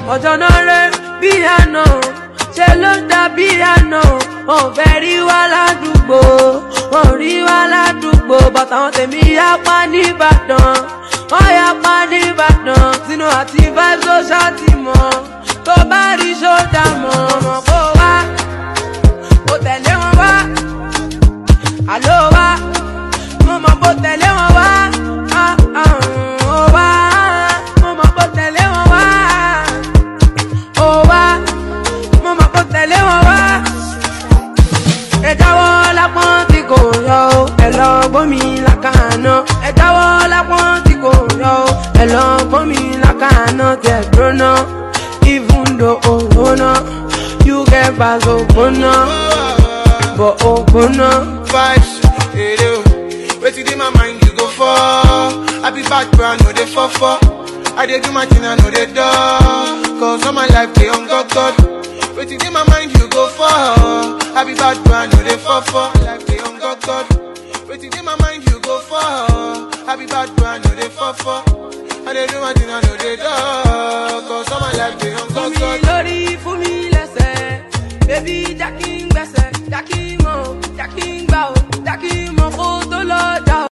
ọjọ́ náà rẹ̀ bí àná ṣe ló dàbí àná wọn ò fẹ́ rí wa ládùúgbò wọn ò rí wa ládùúgbò bàtà wọn tèmi yapa nìbàdàn wọn yapa nìbàdàn sínú àti vibes ó ṣáàtì mọ́ tó bá rí ṣódà mọ́ ọmọ kó wá kó tẹ̀lé wọn wá àló wá mo mọ̀ kó tẹ̀lé wọn wá ah, ah, ó wá mo mọ̀ kó tẹ̀lé wọn wá ó wá mo mọ̀ kó tẹ̀lé wọn wá. ẹ jáwọ́ lápọ́n tí kò yọ o ẹ lọ gbómi lákàánà ẹ jáwọ́ lápọ́n tí kò yọ o ẹ lọ gbómi lákàánà tẹ̀ dúróná even though ògbóná you get pass ògbóná bọ̀ ògbóná. vibes, hey, yo. Wetin dey my mind you go for? I be bad brand, no dey for for. I dey do my thing, I know dey do. Cause all my life dey on God God. Wetin dey my mind you go for? I be bad brand, no dey for for. Life dey on God God. Wetin dey my mind you go for? I be bad brand, no dey for for. I dey do my thing, I know dey do. Cause all my life dey on fún God mi God. lórí fún mi lẹ́sẹ̀ bébí jákì ń gbẹ̀sẹ̀ jákì mọ̀ jákì ń gbà ó jákì mọ̀ kó tó lọ jà